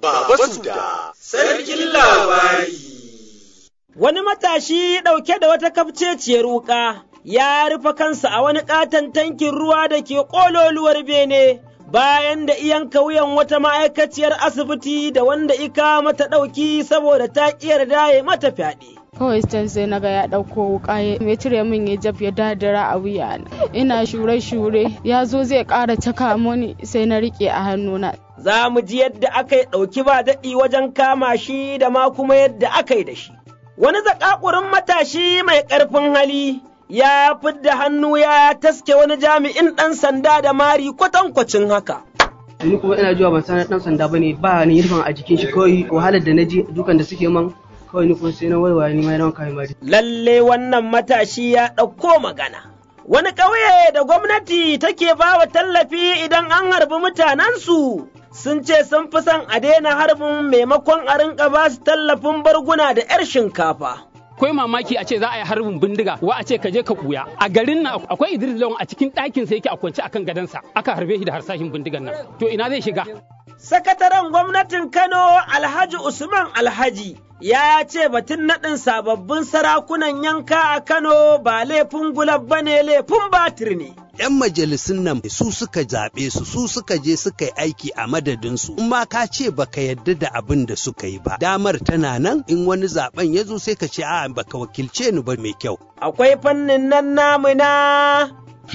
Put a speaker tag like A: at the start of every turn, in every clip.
A: Baba Suda, Sarkin Labari.
B: Wani matashi ɗauke da wata kafceciyar wuƙa ya rufe kansa a wani ƙaton tankin ruwa da ke ƙololuwar bene bayan da iyan wuyan wata ma'aikaciyar asibiti da wanda ika mata ɗauki saboda ta ƙi yarda ya mata fyaɗe.
C: kawai can sai naga ya ɗauko wuka ya cire min ya jab ya dadara a wuya ina shure-shure ya zo zai ƙara caka mani sai na riƙe a hannuna.
B: Za mu ji yadda aka yi ɗauki ba daɗi wajen kama shi da ma kuma yadda aka yi da shi. Wani zakakurin matashi mai ƙarfin hali ya fidda hannu ya taske wani jami'in ɗan sanda da mari kwatankwacin haka.
D: ni kuma ina zuwa ban san dan sanda bane ba ni yirfan a jikin shi kawai wahalar da na ji dukan da suke man kawai ni kuma sai na waiwaye ni ma na kai mari
B: Lalle wannan matashi ya ɗauko magana. Wani ƙauye da gwamnati take ba wa tallafi idan an harbi mutanensu sun ce sun fi son a daina harbin maimakon a rinka ba su tallafin barguna da 'yar shinkafa.
E: akwai mamaki a ce za a yi harbin bindiga wa a ce ka je ka kuya a garin nan akwai Idris Lawan a cikin ɗakin sa yake a kwance akan gadansa aka harbe shi da harsashin bindigan nan to ina zai shiga
B: Sakataren gwamnatin Kano Alhaji Usman Alhaji ya ce batun naɗin sababbin sarakunan yanka a Kano ba laifin gulab ba ne laifin batir ne.
F: 'yan majalisun nan su suka zaɓe su su suka je suka yi aiki a madadinsu in ma ka ce baka yadda da abin da suka yi ba damar tana nan in wani zaben ya zo sai ka ce a baka wakilce ni ba mai kyau
B: Akwai fannin nan namu na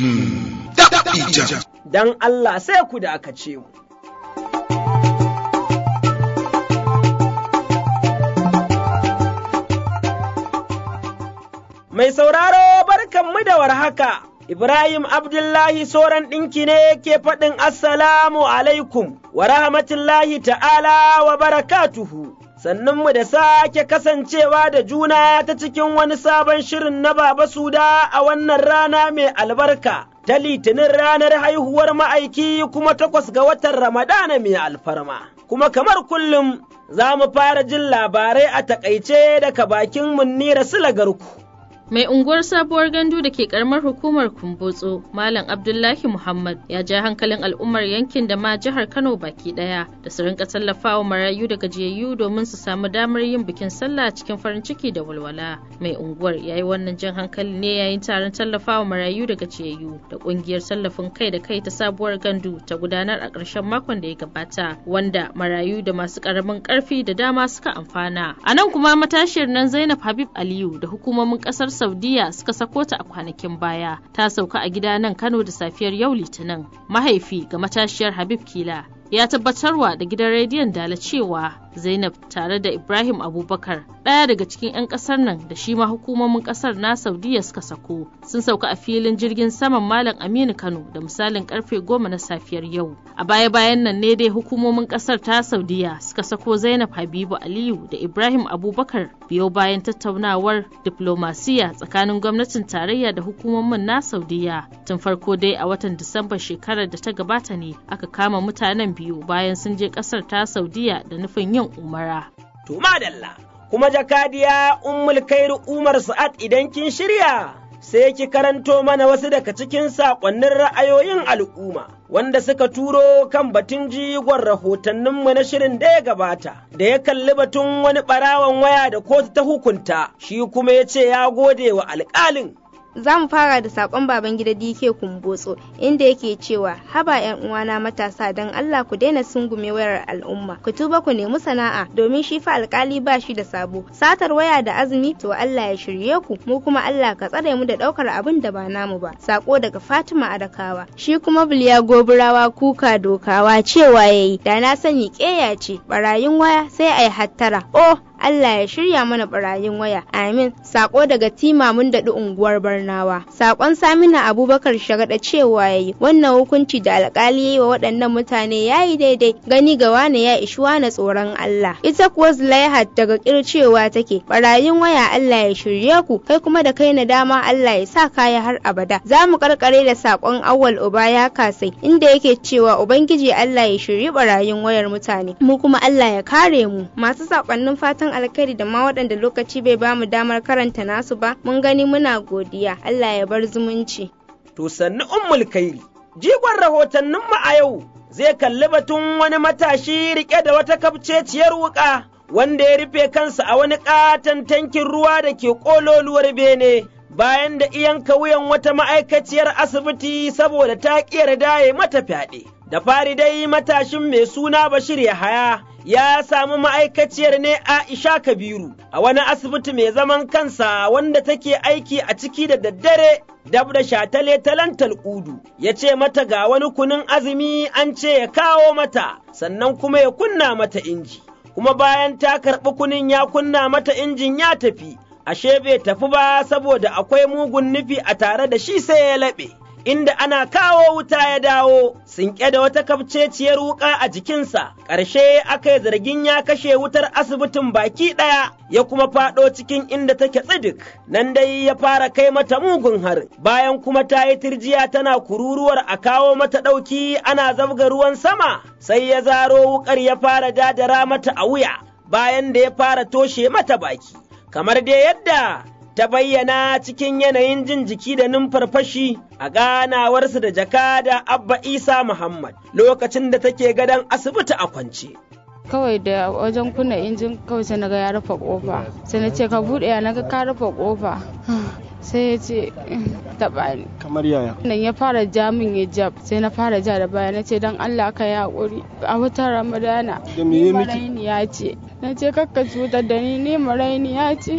B: dan Allah sai ku da aka ce mu. Mai sauraro barkanmu da warhaka. Ibrahim Abdullahi Soran ɗinki ne ke faɗin Assalamu alaikum wa rahmatullahi ta'ala wa barakatuhu. Sannunmu da sake kasancewa da juna ta cikin wani sabon shirin na Baba Suda a wannan rana mai albarka, ta litinin ranar haihuwar ma'aiki kuma takwas ga watan Ramadana mai alfarma. Kuma kamar kullum za mu fara jin labarai a takaice daga bakin Munnira Sulagarku.
G: Mai unguwar sabuwar gandu da ke karamar hukumar Kumbotso, Malam Abdullahi Muhammad ya ja hankalin al'ummar yankin da ma jihar Kano baki daya da su rinka tallafawa marayu da gajiyayyu domin su samu damar yin bikin sallah cikin farin ciki da walwala. Mai unguwar ya yi wannan jan hankali ne yayin taron tallafawa marayu da gajiyayyu da kungiyar tallafin kai da kai ta sabuwar gandu ta gudanar a ƙarshen makon da ya gabata, wanda marayu da masu ƙaramin ƙarfi da dama suka amfana. A nan kuma matashiyar nan Zainab Habib Aliyu da hukumomin ƙasar Saudiya suka sako ta a kwanakin baya. Ta sauka a gida nan Kano da safiyar yau Litinin. Mahaifi ga matashiyar Habib Kila ya tabbatarwa da gidan rediyon Dala cewa Zainab tare da Ibrahim Abubakar ɗaya daga cikin 'yan ƙasar nan da shi ma hukumomin ƙasar na Saudiya suka sako sun sauka a filin jirgin saman Malam Aminu Kano da misalin karfe goma na safiyar yau. A baya-bayan nan ne dai hukumomin ƙasar ta Saudiya suka sako Zainab Habibu Aliyu da Ibrahim Abubakar biyo bayan tattaunawar diplomasiya tsakanin gwamnatin tarayya da hukumomin na Saudiya. Tun farko dai a watan Disamba shekarar da ta gabata ne aka kama mutanen biyu bayan sun je ƙasar ta Saudiya da nufin yin umara.
B: To madalla, kuma jakadiya Ummul Kairu Umar Sa'ad idan kin shirya, sai ki karanto mana wasu daga cikin saƙonnin ra'ayoyin al'umma, wanda suka turo kan batun jigon rahotanninmu na shirin da ya gabata, da ya kalli batun wani ɓarawan waya da kotu ta hukunta, shi kuma ya ce ya gode wa alƙalin.
H: za mu fara da sakon baban gida DK Kumbotso inda yake cewa haba yan uwana matasa dan Allah ku daina sungume wayar al'umma ku tuba ku nemi sana'a domin shi fa alkali ba shi da sabo satar waya da azumi to Allah ya shirye ku mu kuma Allah ka tsare mu da daukar abin da ba namu ba sako daga Fatima Adakawa shi kuma Biliya Goburawa kuka dokawa cewa yayi da na sani keya ce barayin waya sai ai hattara oh Allah ya shirya mana barayin waya. Amin. Sako daga Tima mun daɗi unguwar Barnawa. Sakon Samina Abubakar Shagada cewa yayi wannan hukunci da alƙali yayi wa waɗannan mutane yayi daidai gani ga wane ya ishi wane tsoron Allah. Ita kuwa Zulaihat daga kircewa take barayin waya Allah ya shirye ku kai kuma da kai na dama Allah ya sa kaya har abada. Za mu karkare da sakon Awwal Uba ya kasai inda yake cewa Ubangiji Allah ya shirye barayin wayar mutane. Mu kuma Allah ya kare mu. Masu sakonnin fatan alkhairi da ma waɗanda lokaci bai ba mu damar karanta nasu ba mun gani muna godiya Allah ya bar zumunci.
B: To sannu ummul kairi jigon rahotanninmu a yau zai kalli batun wani matashi riƙe da wata kafceciyar wuƙa wanda ya rufe kansa a wani ƙaton tankin ruwa da ke ƙololuwar bene bayan da iyanka wuyan wata ma'aikaciyar asibiti saboda ta ƙiyar daye mata fyaɗe. Da fari dai matashin mai suna Bashir Yahaya ya samu ma'aikaciyar ne Aisha Kabiru a wani asibiti mai zaman kansa wanda take aiki a ciki da daddare dab da shatale talantal udu ya ce mata ga wani kunun azumi an ce ya kawo mata sannan kuma ya kunna mata inji kuma bayan ta karɓi kunin ya kunna mata injin ya tafi ashe bai tafi ba saboda akwai mugun nufi a tare da shi sai ya laɓe. inda ana kawo wuta ya dawo, sinke da wata kafceciyar wuƙa a jikinsa, ƙarshe aka yi zargin ya kashe wutar asibitin baki ɗaya, ya kuma faɗo cikin inda take tsidik, nan dai ya fara kai mata mugun har, bayan kuma ta yi tirjiya tana kururuwar a kawo mata ɗauki ana zabga ruwan sama, sai ya zaro wuƙar ya fara dadara mata a wuya, bayan da ya fara toshe mata baki, kamar dai yadda ta bayyana cikin yanayin jin jiki da numfarfashi a ganawarsu da jakada Abba Isa Muhammad lokacin da take gadon asibiti a kwance.
C: kawai da wajen kunna injin kawai sai naga ya rufe kofa sai na ce ka bude ya naga ka rufe kofa sai ya ce taɓa ni
I: kamar yaya
C: nan ya fara ja min ya jab sai na fara ja da baya na ce don Allah ka yi haƙuri a watan ramadana
I: Da me ya miki?
C: maraini ya ce na ce kakka cutar da ni ni maraini ya ce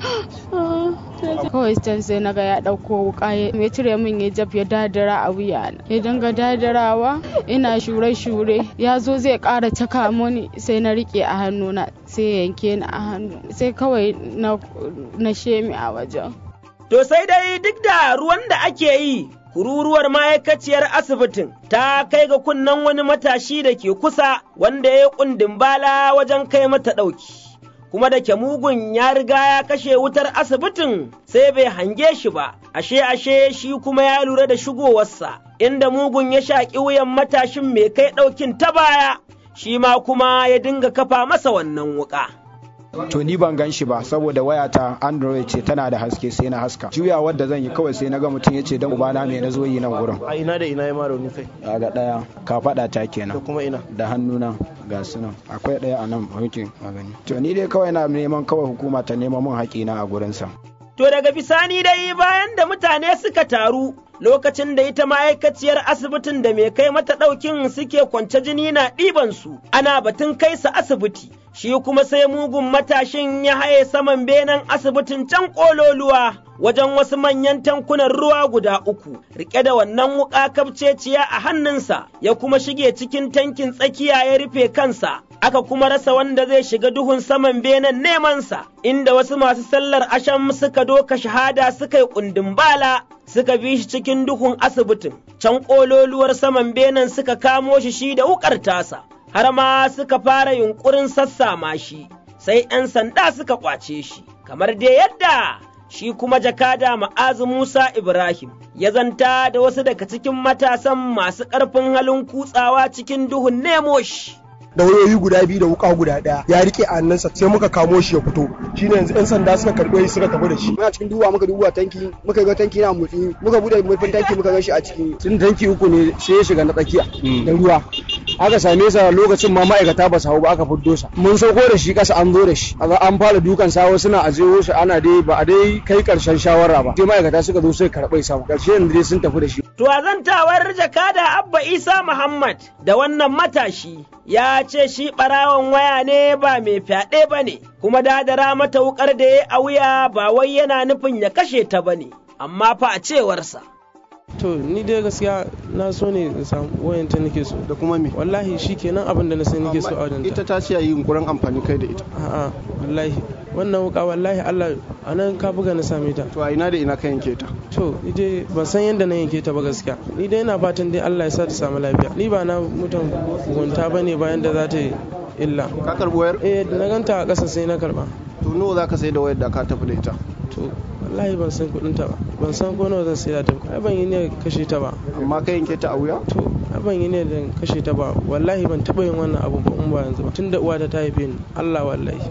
C: kawai can sai na ga ya ɗauko wuka ya ya cire min ya jab ya dadara a wuya na ya dinga dadarawa ina shure-shure ya zo zai ƙara caka mani sai na riƙe a hannuna sai ya yanke ni a hannu sai kawai na na shemi a wajen
B: To sai dai duk da ruwan da ake yi, kururuwar ma'aikaciyar asibitin ta kai ga kunnen wani matashi da ke kusa wanda ya yi kundin bala wajen kai mata ɗauki. Kuma da ke mugun ya riga ya kashe wutar asibitin sai bai hange shi ba, ashe ashe shi kuma ya lura da shigowarsa, inda mugun ya shaƙi wuyan matashin mai kai ɗaukin ta baya, shi ma kuma ya dinga kafa masa wannan wuƙa.
I: to ni ban gan shi ba saboda wayata android ce tana da haske sai na haska juya wadda zan yi kawai sai na ga mutum ya ce dan ubana me na zo yi nan gurin
J: a ina da ina ya mara wani kai
I: ga daya ka faɗa ta
J: da
I: kenan
J: kuma ina
I: da hannuna ga su nan akwai daya a nan hankin a gani to ni dai kawai na neman kawai hukuma ta nema mun haƙina a gurinsa
B: To daga bisani dai bayan da mutane suka taru lokacin da ita ma'aikaciyar asibitin da mai kai mata ɗaukin suke kwance jini na ɗibansu ana batun kai su asibiti. Shi kuma sai mugun matashin ya haye saman benen asibitin can ƙololuwa wajen wasu manyan tankunan ruwa guda uku, riƙe da wannan wuƙa kafceciya a hannunsa, ya kuma shige cikin tankin tsakiya ya rufe kansa, aka kuma rasa wanda zai shiga duhun saman benen nemansa, inda wasu masu sallar asham suka doka shahada suka yi kundin bala, suka bi shi cikin duhun asibitin, can ƙololuwar saman benen suka kamo shi shi da wukar tasa, har ma suka fara yunƙurin sassama shi, sai ‘yan sanda suka ƙwace shi, kamar dai yadda shi kuma jakada ma'azu Musa Ibrahim ya zanta da wasu daga cikin matasan masu ƙarfin halin kutsawa cikin duhun nemo shi.
K: da wayoyi guda biyu da wuka guda daya ya rike a hannunsa sai muka kamo shi ya fito shine yanzu yan sanda suka karbe shi suka tafi da shi
L: muna cikin duba muka duba tanki muka ga tanki na motsi muka bude murfin tanki muka ga shi a ciki tun tanki uku ne sai ya shiga na tsakiya da ruwa aka same sa lokacin ma ma'aikata ba su hau ba aka fiddo sa mun sauko da shi kasa an zo da shi Aga an fara dukan sawo suna a jeho shi ana dai ba a dai kai karshen shawara ba sai ma'aikata suka zo suka karɓai sama karshe yanzu dai sun tafi da shi
B: To a zantawar jakada Abba Isa Muhammad da wannan matashi ya ce shi ɓarawon waya ne ba mai fyaɗe ba ne, kuma dadara mata wukar da ya a wuya ba wai yana nufin ya kashe ta ba ne, amma fa a cewarsa.
J: to ni dai gaskiya na so ne in samu wayan ta nake so
I: da kuma me
J: wallahi shi kenan abin da na sai nake so a wajen
I: ita ta ce yi yunkurin amfani kai da ita
J: a'a wallahi wannan wuka wallahi Allah a nan ka buga na same ta
I: to a ina da ina ka yanke ta
J: to ni dai ban san yadda na yanke ta ba gaskiya ni dai ina fatan dai Allah ya sa ta samu lafiya ni ba na mutum gunta bane bayan da za ta yi illa
I: ka karbi wayar
J: eh da na ganta a ƙasa sai na karba
I: to nawa zaka sai da wayar da ka tafi da ita
J: to wallahi ban san kuɗin ta ba ban san ko nawa zan sai da ta ba ai ban yi ne kashe ta ba
I: amma ka yanke ta a wuya
J: to ai ban yi ne da kashe ta ba wallahi ban taɓa yin wannan abu ba in ba yanzu ba tunda uwa ta haife ni Allah wallahi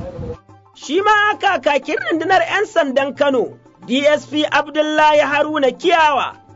B: Shi ma kakakin rundunar ‘yan sandan Kano, DSP Abdullahi Haruna Kiyawa,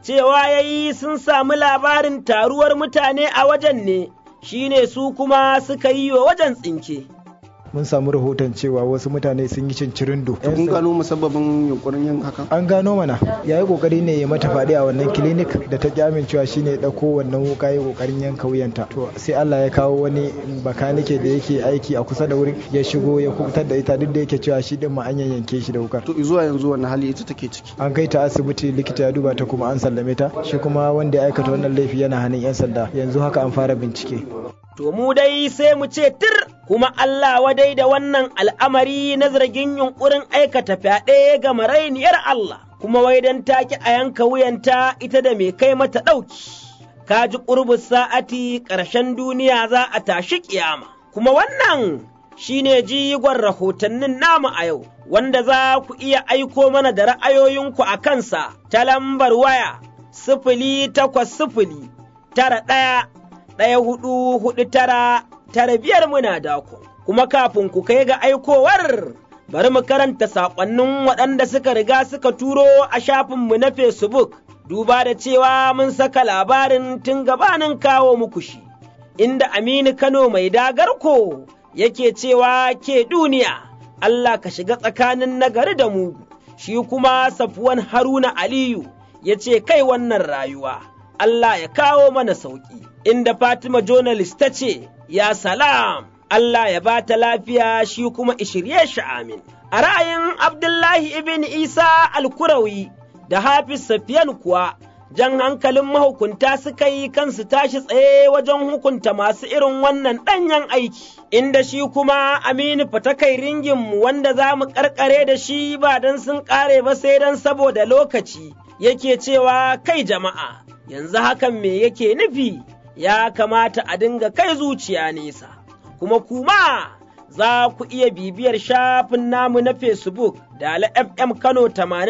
B: cewa ya yi sun samu labarin taruwar mutane a wajen ne, shine su kuma suka yi wa wajen tsinke.
I: mun samu rahoton cewa wasu mutane sun yi cincirindo.
M: kun gano musabbabin yunkurin yin hakan?
I: An gano mana ya yi kokari ne ya mata faɗi a wannan clinic da ta ki amincewa shine ya ɗauko wannan wuka ya kokarin yanka wuyanta. To sai Allah ya kawo wani bakanike da yake aiki a kusa da wurin ya shigo ya kubutar da ita duk da yake cewa shi din ma an yanke shi da wukar.
M: To zuwa yanzu wannan hali ita take ciki.
I: An kai ta asibiti likita ya duba ta kuma an sallame ta shi kuma wanda ya aikata wannan laifi yana hannun 'yan sanda yanzu haka an fara bincike.
B: To mu dai sai mu ce tir kuma Allah wadai da wannan al'amari na zargin yunƙurin aikata fyaɗe ga marainiyar Allah, kuma wai don take a yanka wuyanta ita da mai kai mata ɗauki. Ka ji ƙurbus sa'ati ƙarshen duniya za a tashi ƙiyama, kuma wannan shi ne jigon rahotannin namu a yau, wanda za ku iya aiko mana da ra'ayoyinku a kansa ta lambar waya sifili takwas sifili tara ɗaya ɗaya hudu hudu tara tara biyar muna dako. Kuma kafin ku kai ga aikowar bari mu karanta saƙonnin waɗanda suka riga suka turo a shafinmu na Facebook, duba da cewa mun saka labarin tun gabanin kawo muku shi, inda Aminu Kano mai dagarko yake cewa ke duniya, Allah ka shiga tsakanin nagari da mugu, shi kuma Safuwan Haruna Aliyu ya ce kai wannan rayuwa, Allah ya kawo mana sauƙi. inda Fatima journalist ta ce, Ya salam, Allah ya ba ta lafiya shi kuma ishirye shi amin. A ra'ayin Abdullahi ibn Isa Alkurawi da Hafiz Safiyan kuwa, jan hankalin mahukunta suka yi kansu tashi tsaye wajen hukunta masu irin wannan ɗanyen aiki, inda shi kuma Aminu fatakai ringinmu wanda za mu ƙarƙare da shi ba don sun ƙare ba sai don saboda lokaci, yake cewa kai jama'a, yanzu hakan me yake nufi? ya kamata a dinga kai zuciya nesa, kuma kuma za ku iya bibiyar shafin namu na Facebook da FM Kano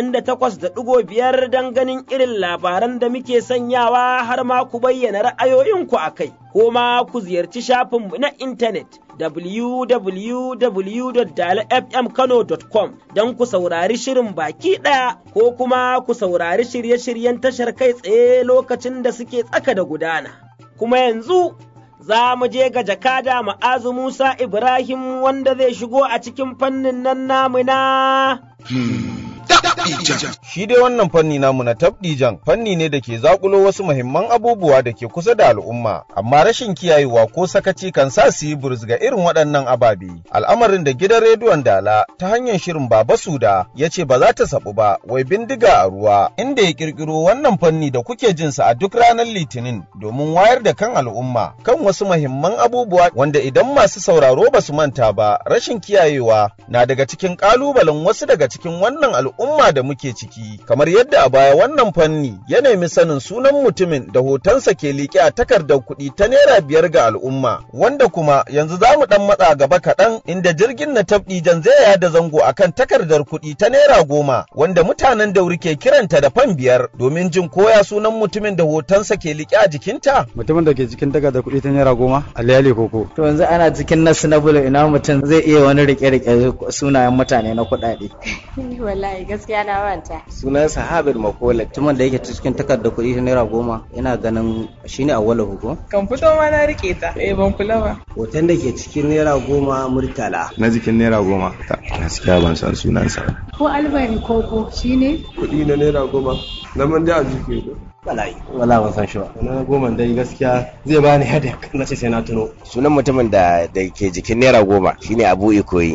B: 88.5 don ganin irin labaran da muke sanyawa har ma ku bayyana ra'ayoyinku a kai, ko ma ku ziyarci shafinmu na intanet www.dalafmkano.com don ku saurari shirin baki ɗaya ko kuma ku saurari shirye-shiryen tashar kai tsaye lokacin da suke tsaka da gudana. kuma yanzu za mu je ga jakada ma'azu Musa Ibrahim wanda zai shigo a cikin fannin nan namu na.
N: Shi dai wannan fanni namu na tabdijan fanni ne da ke zakulo wasu muhimman abubuwa da ke kusa da al'umma, amma rashin kiyayewa ko sakaci kan sa su yi burus ga irin waɗannan ababe. Al'amarin da gidan rediyon Dala ta hanyar shirin Baba Suda ya ce ba za ta sabu ba, wai bindiga a ruwa, inda ya kirkiro wannan fanni da kuke jin sa a duk ranar Litinin domin wayar da kan al'umma kan wasu muhimman abubuwa wanda idan masu sauraro ba su manta ba, rashin kiyayewa na daga cikin ƙalubalen wasu daga cikin wannan al'umma da muke ciki kamar yadda a baya wannan fanni ya nemi sanin sunan mutumin da hotonsa ke liƙe a takardar kuɗi ta naira biyar ga al'umma wanda kuma yanzu za mu ɗan matsa gaba kaɗan inda jirgin na tabdijan zai yada zango akan takardar kuɗi ta naira goma wanda mutanen dauri ke kiranta da fan biyar domin jin koya sunan mutumin da hotonsa ke liƙe a jikinta.
O: mutumin da ke cikin takardar kuɗi ta naira goma aliyali koko.
P: to yanzu ana cikin nasu na bulu ina mutum zai iya wani rike-rike sunayen mutane na kuɗaɗe.
Q: wallahi gaskiya na manta.
P: sunan sahabir makola mutumin da yake cikin takardar kuɗi ta naira goma ina ganin shine awwala hugo
Q: kan fito ma na rike ta eh ban kula ba
R: hoton da ke cikin naira goma murtala
O: na jikin naira goma gaskiya ban san sunansa
Q: ko albari koko shine
S: kuɗi na naira goma na man da a jiki
R: bala'i
P: wala ban san shi ba
R: na goma dai gaskiya zai bani headache na ce sai na tuno
T: sunan mutumin da da ke jikin naira goma shine abu ikoyi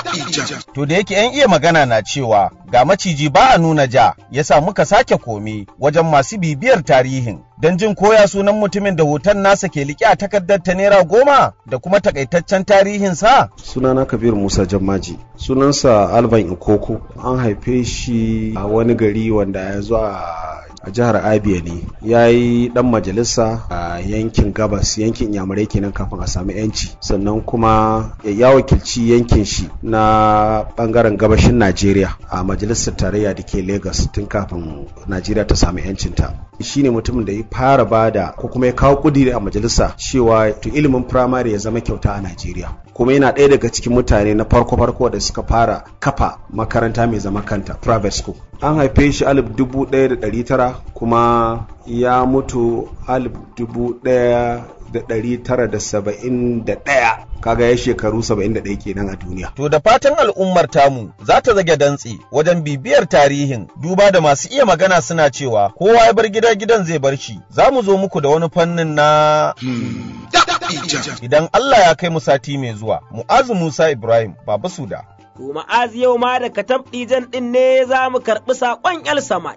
N: To da yake 'yan iya magana na cewa ga maciji ba a nuna ja, yasa muka sake komi wajen masu bibiyar tarihin. Don jin koya sunan mutumin da hoton nasa ke liƙe a takardar ta naira goma da kuma takaitaccen tarihinsa.
M: Sunana Kabir Musa Jammaji. Sunansa Alvan Ikoko. An haife shi a wani gari wanda ya zo a a jihar abia ne ya yi dan majalisa a yankin gabas yankin yamurai kenan kafin a sami yanci sannan kuma ya wakilci yankin shi na bangaren gabashin najeriya a majalisar tarayya da ke lagos tun kafin najeriya ta sami yancinta shi ne mutumin da ya fara bada ko kuma ya kawo kudiri a majalisa cewa to ilimin firamare ya zama kyauta a najeriya kuma yana ɗaya daga cikin mutane na farko-farko da suka fara kafa makaranta mai zama kanta private school an haife shi alif dubu ɗaya da ɗari tara kuma ya mutu alif dubu ɗaya da ɗari tara da saba'in da ɗaya kaga ya shekaru saba'in da ɗaya kenan a duniya.
N: To da fatan al'ummar tamu za ta zage dantse wajen bibiyar tarihin duba da masu iya magana suna cewa kowa ya bar gida gidan zai bar shi za mu zo muku da wani fannin na idan Allah ya kai mu sati mai zuwa mu'azu Musa Ibrahim Baba Suda.
B: To ma'azi yau ma da katab ɗijan ɗin ne za mu karɓi saƙon El Samad.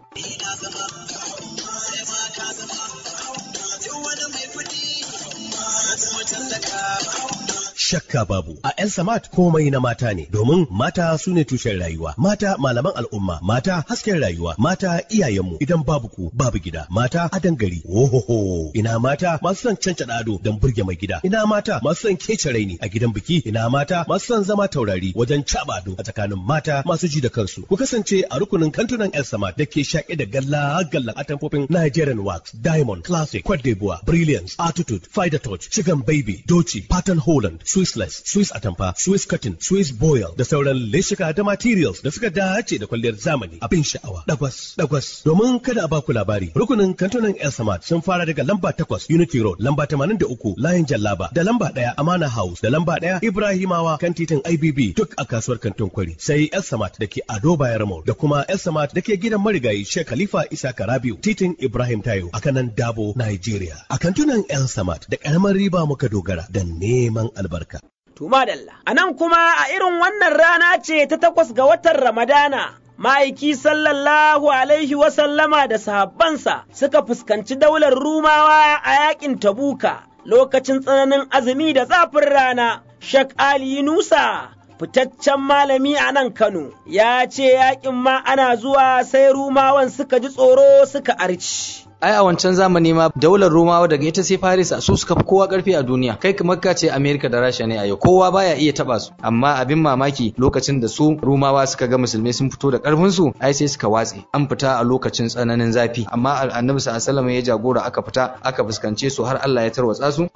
U: shakka babu a yan samat komai na mata ne domin mata su ne tushen rayuwa mata malaman al'umma mata hasken rayuwa mata iyayenmu idan babu ku babu gida mata adan gari ohoho ina mata masu son canca ado don burge mai gida ina mata masu son kece raini a gidan biki ina mata masu son zama taurari wajen caba ado a tsakanin mata masu ji da kansu ku kasance a rukunin kantunan yan samat da ke shaƙe da galla gallan atamfofin Nigerian wax diamond classic Cote d'Ivoire brilliance attitude fighter touch chicken baby doci pattern holland Swissless, Swiss Atamfa, Swiss Cotton, Swiss Boil da sauran leshika da materials da suka dace da kwalliyar zamani abin sha'awa. Dagwas, dagwas. Domin kada a baku labari, rukunin kantunan El Samad sun fara daga lamba takwas Unity Road, lamba tamanin da uku Layin Jallaba, da lamba ɗaya Amana House, da lamba ɗaya Ibrahimawa kan titin IBB duk a kasuwar kantin kwari. Sai El Samad da ke Ado Bayar Mall da kuma El Samad da ke gidan marigayi Sheikh Khalifa Isa Karabiu, titin Ibrahim Tayo a kanan Dabo, Nigeria. A kantunan El Samad da ƙaramar riba muka dogara da neman albarka.
B: Tuma Dalla. A nan kuma a irin wannan rana ce ta takwas ga watan Ramadana. Ma'aiki sallallahu alaihi wasallama da sahabbansa suka fuskanci daular Rumawa a yakin Tabuka lokacin tsananin azumi da zafin rana. Shak Ali Nusa fitaccen malami a nan Kano ya ce yakin ma ana zuwa sai Rumawan suka ji tsoro suka arci.
V: ai a wancan zamani ma daular romawa daga ita sai faris su suka fi kowa karfi a duniya kai kamar ka ce america da rasha ne a yau kowa baya iya taba su amma abin mamaki lokacin da su romawa suka ga musulmai sun fito da karfin su ai sai suka watse an fita a lokacin tsananin zafi amma annabi sallallahu alaihi ya jagora aka fita aka fuskance su har Allah ya tarwatsa su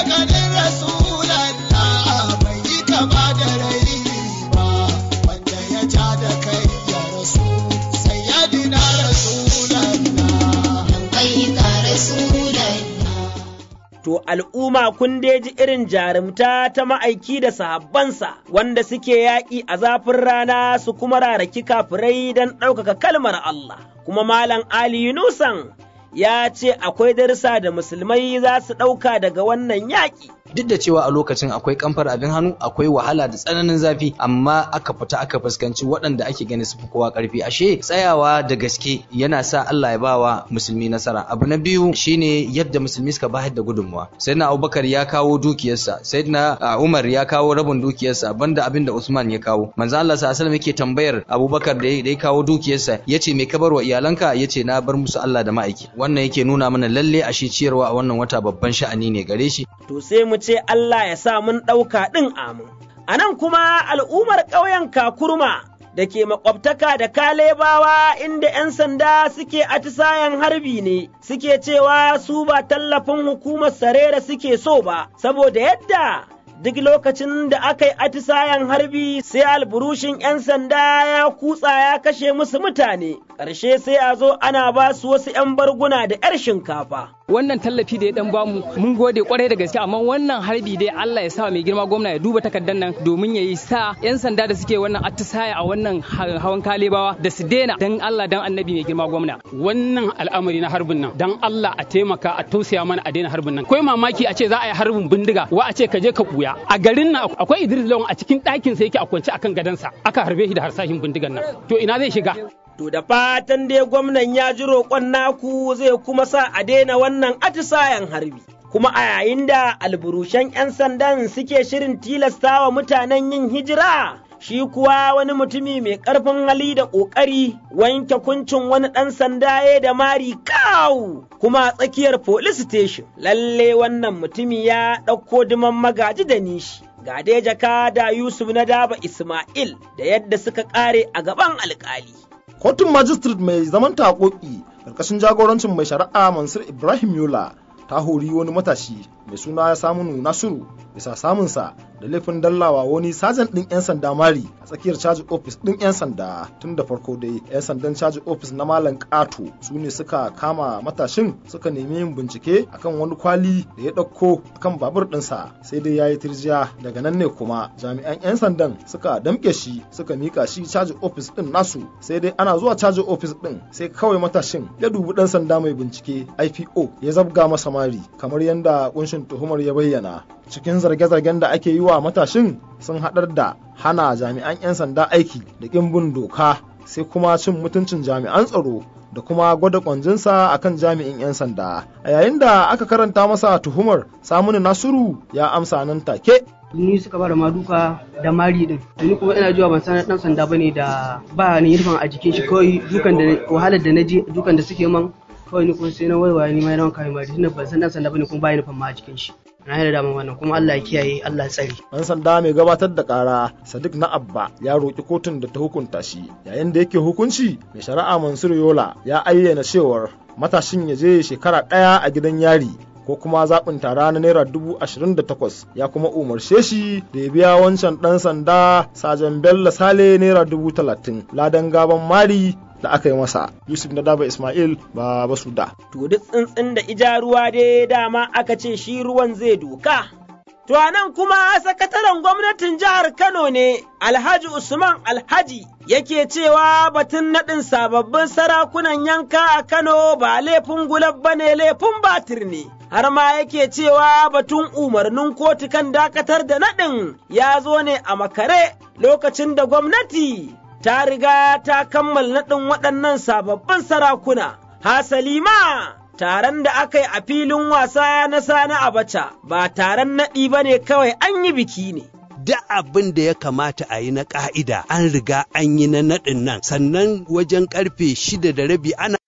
B: To al'umma kun ji irin jarumta ta ma'aiki da sahabbansa wanda suke yaƙi a zafin rana su kuma raraki kafirai don ɗaukaka kalmar Allah. Kuma Malam Ali Yunusan ya ce akwai darsa da musulmai za su ɗauka daga wannan yaƙi.
V: duk da cewa a lokacin akwai kamfar abin hannu akwai wahala da tsananin zafi amma aka fita aka fuskanci waɗanda ake gani su fi kowa ƙarfi ashe tsayawa da gaske yana sa Allah ya bawa musulmi nasara abu na biyu shine yadda musulmi suka bayar da gudunmuwa sayyidina Abubakar ya kawo dukiyarsa sayyidina Umar ya kawo rabin dukiyarsa banda abin da Usman ya kawo manzo Allah sallallahu alaihi yake tambayar Abubakar da ya kawo dukiyarsa yace me ka bar wa iyalanka yace na bar musu Allah da ma'aiki wannan yake nuna mana lalle ashe ciyarwa a wannan wata babban sha'ani ne gare shi
B: to sai mu ce Allah ya sa mun ɗauka ɗin amin. A nan kuma al'ummar ƙauyen Kakurma da ke makwabtaka da Kalebawa inda ‘yan sanda suke atisayen harbi ne, suke cewa su ba tallafin hukumar Sarera suke so ba, saboda yadda duk lokacin da aka yi atisayen harbi sai alburushin ‘yan sanda ya kutsa ya kashe musu mutane, ƙarshe sai a zo ana ba su wasu ‘yan barguna da ‘yar shinkafa.
E: wannan tallafi da ya dan bamu mun gode kwarai da gaske amma wannan harbi dai Allah ya sa mai girma gwamna ya duba takardar nan domin ya yi sa yan sanda da suke wannan attisaya a wannan hawan kalebawa da su daina dan Allah dan annabi mai girma gwamna wannan al'amari na harbin nan dan Allah a taimaka a tausaya mana a daina harbin nan kai mamaki a ce za a yi harbin bindiga wa a ce ka je ka buya a garin nan akwai Idris Lawan a cikin ɗakin sa yake a kwance akan gadansa aka harbe shi da harsashin bindigan nan to ina zai shiga
B: To da fatan dai gwamnan ya ji roƙon naku zai kuma sa a daina wannan atisayen harbi. Kuma a yayin da alburushen 'yan sandan suke shirin tilasta wa mutanen yin hijira, shi kuwa wani mutumi mai ƙarfin hali da ƙoƙari wanke kuncin wani ɗan sanda ya da mari kawu kuma a tsakiyar police station. Lalle wannan mutumi ya ɗauko diman magaji da nishi. Ga dai jaka da Yusuf na daba Ismail da yadda suka ƙare a gaban alƙali.
W: kotun magistrate mai zaman takoki karkashin jagorancin mai shari'a mansur ibrahim yola ta hori wani matashi mai suna Saminu Nasiru bisa samunsa da laifin dallawa wani sajan ɗin 'yan sanda mari a tsakiyar caji ofis ɗin 'yan sanda tun da farko dai 'yan sandan caji ofis na malam ƙato su ne suka kama matashin suka nemi yin bincike akan wani kwali da ya ɗauko kan babur ɗinsa sai dai ya yi tirjiya daga nan ne kuma jami'an 'yan sandan suka damƙe shi suka mika shi caji ofis ɗin nasu sai dai ana zuwa caji ofis ɗin sai kawai matashin ya dubi ɗan sanda mai bincike ipo ya zabga masa mari kamar yadda kunshin tuhumar ya bayyana cikin zarge-zargen da ake yi wa matashin sun haɗar da hana jami'an 'yan sanda aiki da ƙin bin doka sai kuma cin mutuncin jami'an tsaro da kuma gwada kwanjinsa akan jami'in 'yan sanda a yayin da aka karanta masa tuhumar samunu nasiru ya amsa nan take
A: ni suka bada ma duka da mari din ni kuma ina jiwa ban san dan sanda bane da ba ni yirfan a jikin shi kawai dukan da wahalar da naji dukan da suke man kawai ni kuma sai na waiwaye ni ma na kai mari tunda ban san dan sanda bane kuma ba ni ma a jikin shi na yi da dama wannan kuma Allah ya kiyaye Allah ya tsare
W: dan sanda mai gabatar da kara Sadiq na Abba ya roki kotun da ta hukunta shi yayin da yake hukunci mai shari'a Mansur Yola ya ayyana cewar matashin ya je shekara ɗaya a gidan yari ko kuma zaɓin tara na naira dubu ashirin da takwas ya kuma umarce shi da ya biya wancan ɗan sanda sajan bello sale naira dubu talatin ladan gaban mari da aka yi masa yusuf na daba ismail ba basu da
B: to duk tsuntsun da ija ruwa dai dama aka ce shi ruwan zai doka To a nan kuma sakataren gwamnatin jihar Kano ne Alhaji Usman Alhaji yake cewa batun naɗin sababbin sarakunan yanka a Kano ba laifin gulab ba ne laifin batir ne. Har ma yake cewa batun umarnin kotu kan dakatar da naɗin ya zo ne a makare lokacin da gwamnati ta riga ta kammala naɗin waɗannan sababbin sarakuna. Hasali ma taron da aka yi a filin wasa na Sani Abacha ba taron naɗi ba ne kawai an yi biki ne.
D: da abin da ya kamata a yi na ƙa'ida an riga an yi na naɗin nan sannan wajen ƙarfe shida da rabi ana